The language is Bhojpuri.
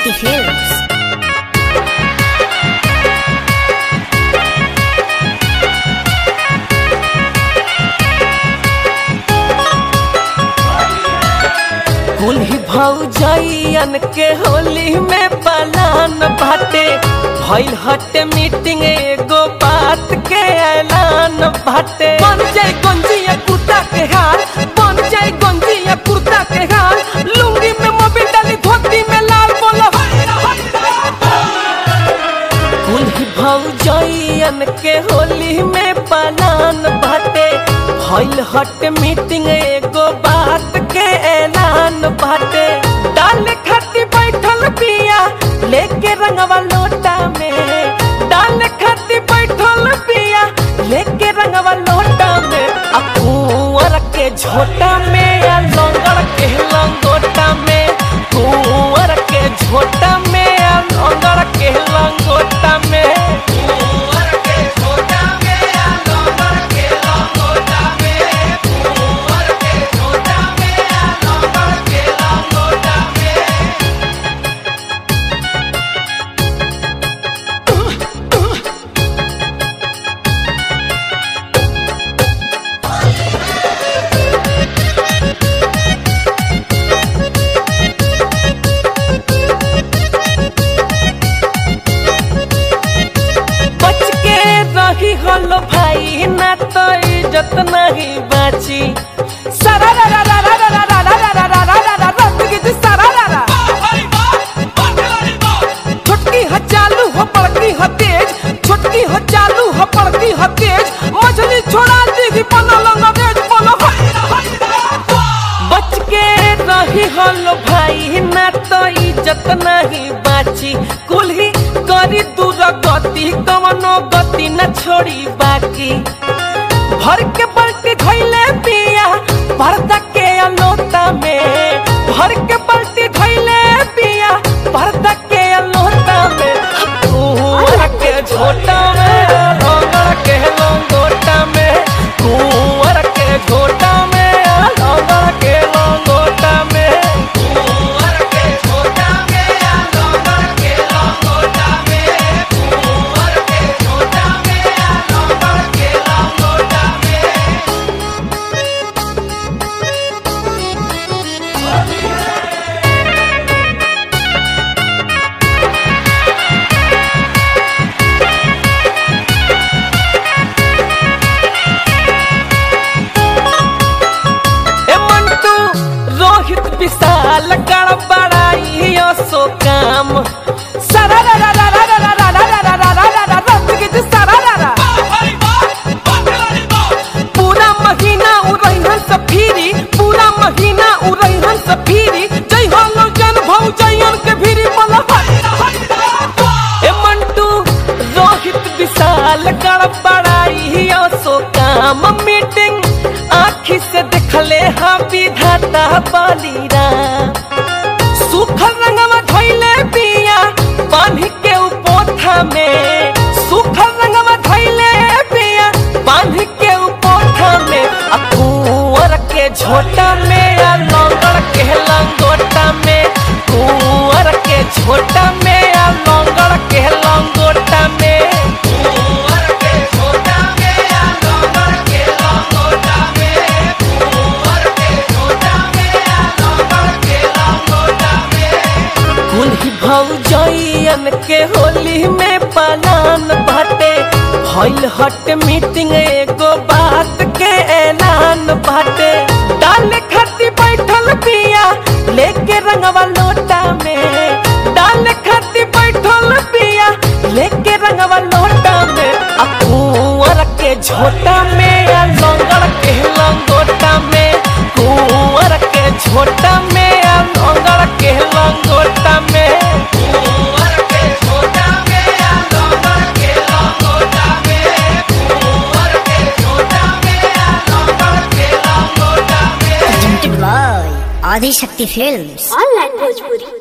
Shakti Films. कुल्ही भौजैयन के होली में पलान बाटे भइल हटे मीटिंग एगो बात के ऐलान बाटे बन जाए गंजिया कुर्ता के हाल बन जाए गंजिया कुर्ता के हाल लुंगी में मोबिल डाली धोती में लाल बोलो कुल्ही भौजैयन के होली में पलान बाटे भइल हट मीटिंग एगो बात के ऐलान बाटे डाल खाती बैठल पिया लेके रंगवा लोटा में डाल खाती बैठल पिया लेके रंगवा लोटा में आ कुंवर के झोटा में आ लंगड़ के लंगोटा में कुंवर के झोटा में आ लंगड़ के लंगोटा में कुंवर के झोटा में आ लंगड़ के लंगोटा में कुंवर के झोटा में आ लंगड़ के लंगोटा में बच के रही हलो भाई ना तो इज्जत नहीं बाची सारा रा रा रा रा रा रा रा रा रा रा रा रा रा रा गिज सारा रा रा छोटकी ह चालू हो बड़की ह तेज छोटकी ह चालू हो बड़की ह तेज मछली छोड़ा दी बोलो लंगरेज बोलो बच के रही हलो भाई ना तो इज्जत नहीं बाची कुल्ही करी दूर गति कवनो गति न छोड़ी बाकी भर के बल्टी धैले पिया पर्दा के अलोता में भर के बल्टी धैले पिया पर्दा के अलोता में कुंवर के झोटा में लंगड़ के लंगोटा में कुंवर के झोटा में लंगड़ के लंगोटा में कुंवर के झोटा में लंगड़ के लंगोटा में कुंवर के झोटा में लंगड़ के लंगोटा में ए मंटू रोहित विशाल गड़बड़ाई सो काम सारा रा रा रा रा रा रा रा रा रा रा रा रा रा रा गिज सारा रा रा पूरा महीना उड़ैहन से फिरी पूरा महीना उड़ैहन से फिरी जय हो जन भौ जयन के भीरी बोला ए मंटू रोहित विशाल गड़बड़ाई सो काम मीटिंग आखी से देखले हाँ विधाता बलिरा सुखल रंगवा धैले पिया बांधी के उपोथा में सुखल रंगवा धैले पिया बांधी के उपोथा में आ कुंवर के झोटा में आ लंगड़ के लंगोटा में कुंवर के झोटा में आ लंगड़ के लंगोटा में कुंवर के झोटा में आ लंगड़ के लंगोटा में कुंवर के झोटा में आ लंगड़ के लंगोटा में कुल्ही भौजैयन के होली में पलान बाटे भइल हट मीटिंग एगो बात के ऐलान बाटे डाल खाती बैठल पिया लेके रंगवा लोटा में डाल खाती बैठल पिया लेके रंगवा लोटा में आ कुंवर के झोटा में आ लंगड़ के लंगोटा में कुंवर के झोटा में आ लंगड़ के लंगोटा में कुंवर के झोटा में आ लंगड़ के लंगोटा में कुंवर के झोटा में आ लंगड़ के लंगोटा में Presented by Adi Shakti Films. Online Bhojpuri